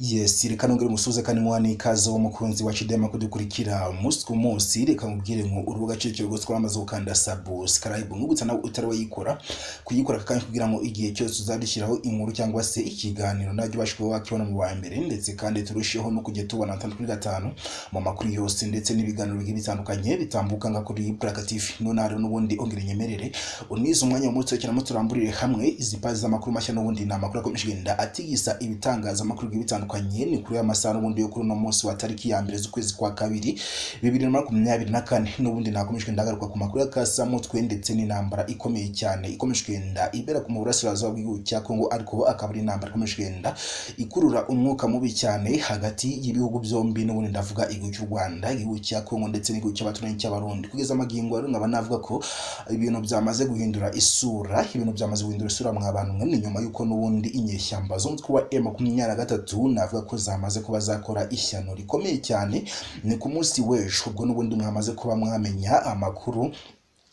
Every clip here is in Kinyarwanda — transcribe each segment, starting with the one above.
Yes reka nongere musuze kandi muha n'ikaze wo mukunzi wa Chidema kudukurikira umunsi ku munsi reka nkubwire ngo uri ugacikiro rwose uramaze gukanda subscribe nkubutsa nawe utari wayikora kuyikora kandi kugira ngo igihe cyose uzadushyiraho inkuru cyangwa se ikiganiro najya ubasha kuba wakibona mu wa mbere ndetse kandi turusheho no kujya tubona atandatu kuri gatanu mu makuru yose ndetse n'ibiganiro bigiye bitandukanye bitambuka nka kuri Buraka TV none hari n'ubundi ongera inyemerere unize umwanya w'umunsi wose cyane turamburire hamwe izi pazi z'amakuru mashya n'ubundi ni amakuru akomeje kugenda atigisa ibitangazamakuru bigiye bitandukanye ni kuri aya masaha n'ubundi yo kuri uno munsi wa tariki ya mbere z'ukwezi kwa kabiri bibiri na makumyabiri na kane n'ubundi nakomeje kugenda agaruka ku makuru y'akasamutwe ndetse n'intambara ikomeye cyane ikomeje kugenda ibera ku burasirazuba bw'igihugu cya Kongo ariko akaba ari intambara ikomeje kugenda ikurura umwuka mubi cyane hagati y'ibihugu byombi n'ubundi ndavuga igihugu cy'u Rwanda igihugu cya Kongo ndetse n'igihugu cy'abaturanyi cy'abarundi kugeza amagingo rero nkaba navuga ko ibintu byamaze guhindura isura ibintu byamaze guhindura isura mwa bantu mwe ni nyuma y'uko n'ubundi inyeshyamba zo mu mutwe wa M23 navuga ko zamaze kuba zakora ishyano rikomeye cyane ni ku munsi w'ejo ubwo n'ubundi mwamaze kuba mwamenya amakuru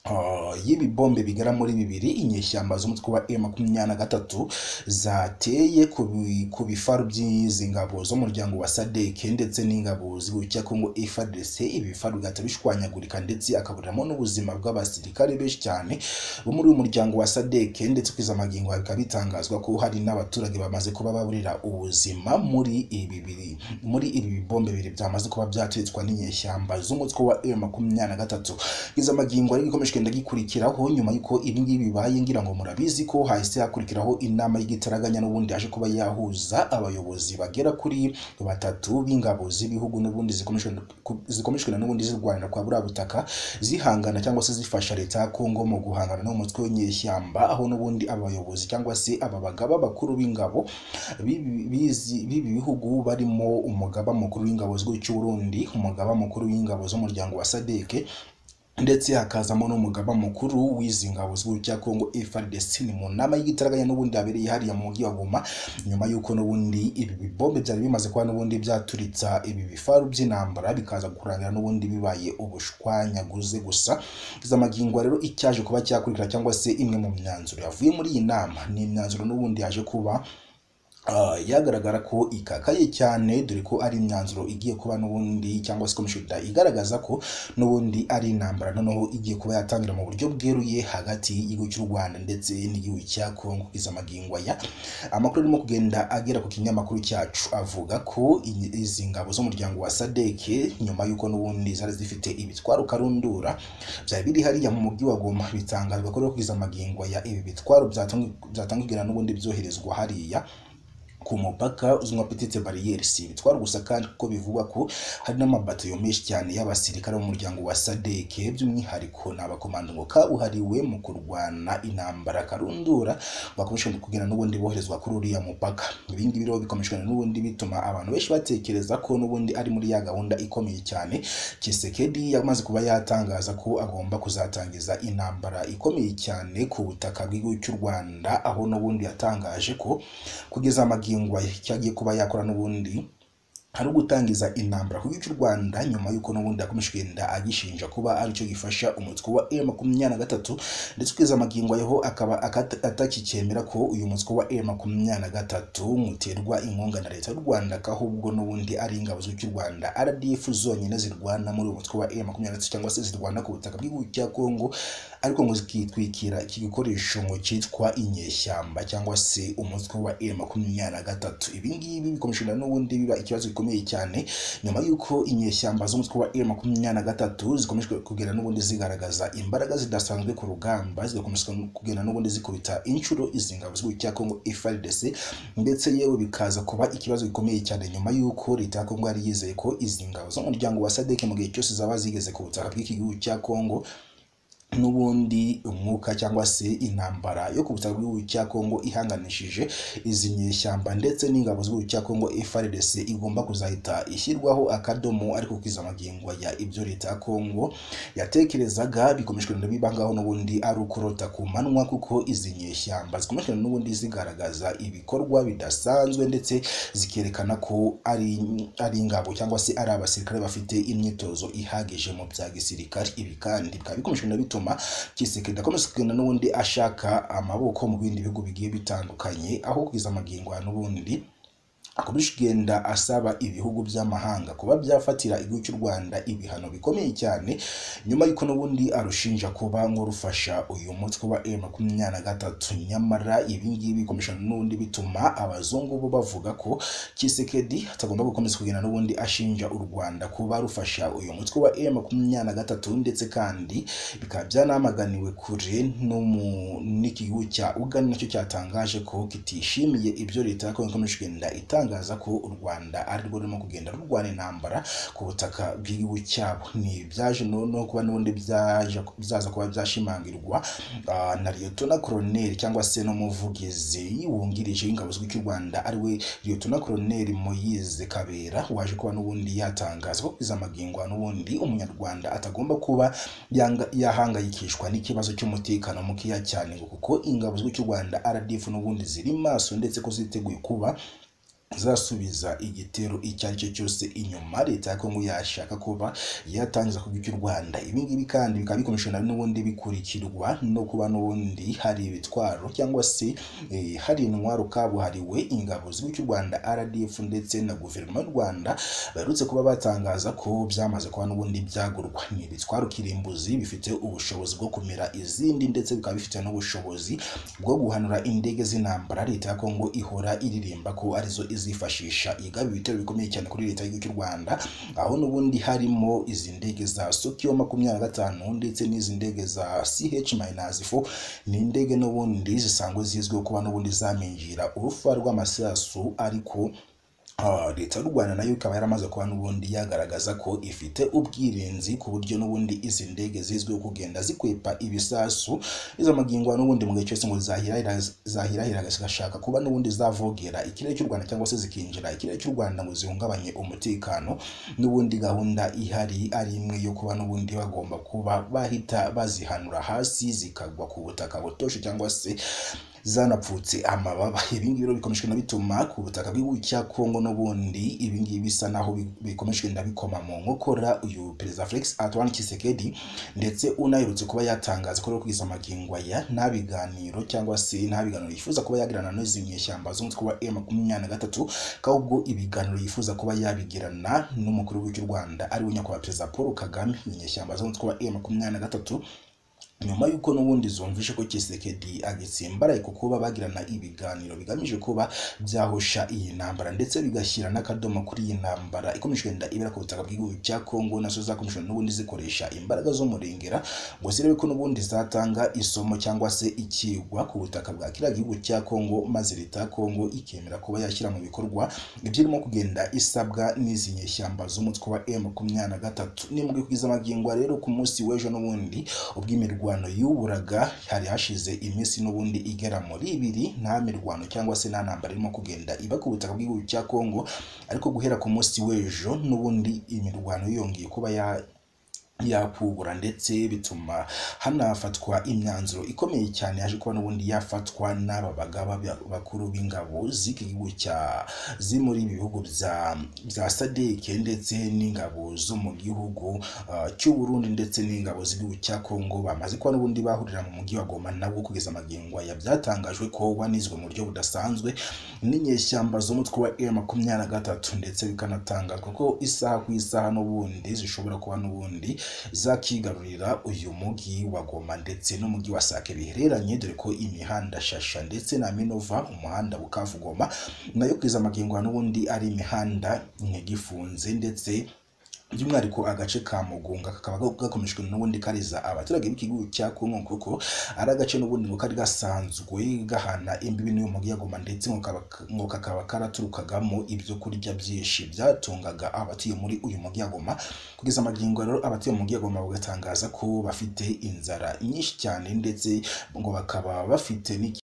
Uh, y'ibi bombe bigera muri bibiri inyeshyamba z'umutwe wa M23 zateye ku bi- ku bifaru by'izi ngabo z'umuryango wa SADC ndetse n'ingabo z'icya Kongo FARDC ibi bifaru bigahita bishwanyagurika ndetse akaburiramo n'ubuzima bw'abasirikare benshi cyane bo muri uyu muryango wa SADC ndetse kwiza magingo bikaba bitangazwa ko hari n'abaturage bamaze kuba baburira ubuzima muri ibi biri muri ibi bombe bibiri byamaze kuba byatetswa n'inyeshyamba z'umutwe wa M23 iza magingo ariko ikomeje kugenda gikurikiraho nyuma y'uko ibi ngibi bibaye ngira ngo murabizi ko hahise hakurikiraho inama y'igitaraganya n'ubundi yaje kuba yahuza abayobozi bagera kuri batatu b'ingabo z'ibihugu n'ubundi zikomeshwe na n'ubundi zirwanira kwa buriya butaka zihangana cyangwa se zifasha leta ya Kongo mu guhangana n'umutwe w'inyeshyamba aho n'ubundi abayobozi cyangwa se aba bagaba bakuru b'ingabo b'ibi bizi- b'ibi bihugu barimo umugaba mukuru w'ingabo z'igihugu cy'u Burundi umugaba mukuru w'ingabo z'umuryango wa SADC ndetse hakazamo n'umugaba mukuru w'izi ngabo z'igihugu cya Kongo FARDC ni mu nama y'igitaraganya n'ubundi yabereye hariya mu mujyi wa Goma nyuma y'uko n'ubundi ibi bibombe byari bimaze kuba n'ubundi byaturitsa ibi bifaru by'intambara bikaza kurangira n'ubundi bibaye ubushwanyaguze gusa iza magingo rero icyaje kuba cyakurikira cyangwa se imwe mu myanzuro yavuye muri iyi nama ni imyanzuro n'ubundi yaje kuba Ah, yagaragara ko ikakaye cyane dore ko ari imyanzuro igiye kuba n'ubundi cyangwa se komisiyo da- igaragaza ko n'ubundi ari intambara noneho igiye kuba yatangira mu buryo bweruye hagati y'igihugu cy'u Rwanda ndetse n'igihugu cya Kongo kugeza amagingo aya amakuru arimo kugenda agera ku kinyamakuru cyacu avuga ko iyi- izi ngabo z'umuryango wa SADC nyuma y'uko n'ubundi zari zifite ibitwaro karundura byari biri hariya mu mujyi wa Goma bitangazwa ko rero kugeza amagingo aya ibi bitwaro byatangirana n'ubundi byoherezwa hariya ku mupaka uzwi nka petite barriere si ibitwara gusa kandi kuko bivugwa ko hari n'amabatayo menshi cyane y'abasirikare b'umuryango wa SADC by'umwihariko ni abakomando kabuhariwe mu kurwana intambara karundura bakomeje kugira n'ubundi boherezwa kuri uriya mupaka ibi ngibi rero bikomeje n'ubundi bituma abantu benshi batekereza ko n'ubundi ari muri ya gahunda ikomeye cyane Tshisekedi yamaze kuba yatangaza ko agomba kuzatangiza intambara ikomeye cyane ku butaka bw'igihugu cy'u Rwanda aho n'ubundi yatangaje ko kugeza amagingo aya icyo agiye kuba yakora n'ubundi hari ugutangiza intambara ku gihugu cy'u Rwanda nyuma y'uko n'ubundi yakomeje kugenda agishinja kuba aricyo gifasha umutwe wa M makumyabiri na gatatu ndetse kugeza amagingo ayeho akaba akata- atakikemera ko uyu mutwe wa M makumyabiri na gatatu muterwa inkunga na leta y'u Rwanda ko ahubwo n'ubundi ari ingabo z'igihugu cy'u Rwanda RDF zonyine zirwana muri uyu mutwe wa M makumyabiri na gatatu cyangwa se zirwana ku butaka bw'igihugu cya Kongo ariko ngo zikitwikira iki gikoresho ngo cyitwa inyeshyamba cyangwa se umutwe wa M makumyabiri na gatatu ibi ngibi bikomeje na n'ubundi biba ikibazo gikomeye cyane nyuma y'uko inyeshyamba z'umutwe wa M makumyabiri na gatatu zikomeje kugera n'ubundi zigaragaza imbaraga zidasanzwe ku rugamba zigakomeza kugera n'ubundi zikubita inshuro izi ngabo z'igihugu cya Kongo FARDC ndetse yewe bikaza kuba ikibazo gikomeye cyane nyuma y'uko leta ya Kongo yari yizeye ko izi ngabo z'umuryango wa SADC mu gihe cyose zaba zigeze ku butaka bw'iki gihugu cya Kongo n'ubundi umwuka cyangwa se intambara yo ku butaka bw'igihugu cya Kongo ihanganishije izi nyeshyamba ndetse n'ingabo z'igihugu cya Kongo FARDC igomba kuzahita ishyirwaho akadomo ariko kwiza amagingo ya ibyo leta ya Kongo yatekerezaga bikomeje kugenda biba ngaho n'ubundi ari ukurota ku manwa kuko izi nyeshyamba zikomeje kugenda n'ubundi zigaragaza ibikorwa bidasanzwe ndetse zikerekana ko ari ari ingabo cyangwa se ari abasirikare bafite imyitozo ihagije mu bya gisirikare ibi kandi bikaba bikomeje kugenda bituma Tshisekedi akomeza kugenda n'ubundi ashaka amaboko mu bindi bihugu bigiye bitandukanye aho kugeza amagingo ya n'ubundi akomeje kugenda asaba ibihugu by'amahanga kuba byafatira igihugu cy'u Rwanda ibihano bikomeye cyane nyuma y'uko n'ubundi arushinja kuba nk'urufasha uyu mutwe wa M23 nyamara ibi ngibi bikomeje n'ubundi bituma abazungu bo bavuga ko Kisekedi atagomba gukomeza kugenda n'ubundi ashinja u Rwanda kuba rufasha uyu mutwe wa M23 ndetse kandi bikaba byanamaganiwe kure n'umu- n'ikigo cya Uganda nacyo cyatangaje ko kitishimiye ibyo leta ya Kongo ikomeje kugenda itangaza ko u Rwanda ari rwo rurimo kugenda rurwana intambara ku butaka bw'igihugu cyabo ni byaje no no kuba n'ubundi byaje- byaza kuba byashimangirwa ah, na Liyetona Koloneli cyangwa se n'umuvugizi wungirije w'ingabo z'igihugu cy'u Rwanda ari we Liyetona Koloneli Moyize Kabera waje kuba n'ubundi yatangaza ko kugeza amagingo aya n'ubundi umunyarwanda atagomba kuba yanga- yahangayikishwa n'ikibazo cy'umutekano mukeya cyane ngo kuko ingabo z'igihugu cy'u Rwanda RDF n'ubundi ziri maso ndetse ko ziteguye kuba zasubiza igitero icyo ari cyo cyose inyuma leta ya Kongo yashaka kuba yatangiza ku cy'u Rwanda ibi ngibi kandi bikaba bikomeje na n'ubundi bikurikirwa no kuba n'ubundi hari ibitwaro cyangwa se eh, hari intwaro kabuhariwe ingabo z'igihugu cy'u Rwanda RDF ndetse na guverinoma y'u Rwanda baherutse kuba batangaza ko byamaze kuba n'ubundi byagurwa ni ibitwaro kirimbuzi bifite ubushobozi bwo kumira izindi ndetse bikaba bifite n'ubushobozi bwo guhanura indege z'intambara leta ya Kongo ihora iririmba ko arizo izifashisha igaba ibitero bikomeye cyane kuri leta y'igihugu cy'u Rwanda aho n'ubundi harimo izi ndege za Sokiyo makumyabiri na gatanu ndetse n'izi ndege za CH-4 ni indege n'ubundi zisanzwe zizwiho kuba n'ubundi zaminjira urufa rw'amasasu ariko Ah, leta y'u Rwanda nayo ikaba yaramaze kuba n'ubundi yagaragaza ko ifite ubwirinzi ku buryo n'ubundi izi ndege zizwiho kugenda zikwepa ibisasu izamagingo n'ubundi mu gihe cyose ngo zahirahira zahirahira zigashaka kuba n'ubundi zavogera ikirere cy'u Rwanda cyangwa se zikinjira ikirere cy'u Rwanda ngo zihungabanye umutekano n'ubundi gahunda ihari ari imwe yo kuba n'ubundi bagomba kuba bahita bazihanura hasi zikagwa ku butaka butoshye cyangwa se zanapfutse amababa ibi ngibi rero bikomeje kugenda bituma ku butaka bw'igihugu cya Kongo n'ubundi ibi ngibi bisa naho bi- bikomeje kugenda bikoma mu nkokora uyu perezida Felix Antoine Tshisekedi ndetse unaherutse kuba yatangaza ko rero kugeza amagingo aya nta biganiro cyangwa se nta biganiro yifuza kuba yagirana n'izi nyeshyamba z'umutwe wa M23 ahubwo ibiganiro yifuza kuba yabigirana n'umukuru w'igihugu cy'u Rwanda ari we nyakubahwa perezida Paul Kagame inyeshyamba z'umutwe wa M23 nyuma y'uko n'ubundi zumvishe ko Kisekedi agitsimbaraye ku kuba bagirana ibiganiro bigamije kuba byahosha iyi ntambara ndetse bigashyira n'akadomo kuri iyi ntambara ikomeje kugenda ibera ku butaka bw'igihugu cya Kongo nazo zakomeje n'ubundi zikoresha imbaraga z'umurengera ngo zirebe ko n'ubundi zatanga isomo cyangwa se ikigwa ku butaka bwa kiriya gihugu cya Kongo maze leta ya Kongo ikemera kuba yashyira mu bikorwa ibyo irimo kugenda isabwa n'izi nyeshyamba z'umutwe wa M23 ni mu kugeza amagingo ya rero ku munsi w'ejo n'ubundi ubwo imirwano yuburaga hari hashize iminsi n'ubundi igera muri ibiri nta mirwano cyangwa se nta ntambara irimo kugenda iba ku butaka bw'igihugu cya Kongo ariko guhera ku munsi w'ejo n'ubundi imirwano yongeye kuba ya yakugura ndetse bituma hanafatwa imyanzuro ikomeye cyane yaje kuba n'ubundi yafatwa n'aba bagaba ba- bakuru b'ingabo z'iki gihugu cya ziri muri ibi bihugu bya bya sadeke ndetse n'ingabo zo mu gihugu ah, cy'u Burundi ndetse n'ingabo z'igihugu cya Kongo bamaze kuba n'ubundi bahurira mu mujyi wa Goma nabo kugeza amagingo aya byatangajwe ko wanizwe mu buryo budasanzwe n'inyeshyamba z'umutwe wa M23 ndetse bikanatangazwa ko isaha ku isaha n'ubundi zishobora kuba n'ubundi zakigarurira uyu mujyi wa Goma ndetse n'umujyi wa Sake bihereranye dore ko imihanda Shasha ndetse na Minova umuhanda Bukavu Goma nayo kugeza amagingo ya n'ubundi ari imihanda ntigifunze ndetse by'umwihariko agace ka Mugunga kakaba gakomejwe n'ubundi kariza abaturage b'ikigo cya Kongo kuko ari agace n'ubundi ngo kari gasanzwe gahana imbibi n'uyu mujyi wa Goma ndetse ngo kaba- ngo kakaba karaturukagamo ibyo kurya byinshi byatungaga abatuye muri uyu mujyi wa Goma kugeza amagingo rero abatuye mu mujyi wa Goma bagatangaza ko bafite inzara nyinshi cyane ndetse ngo bakaba bafite n'iki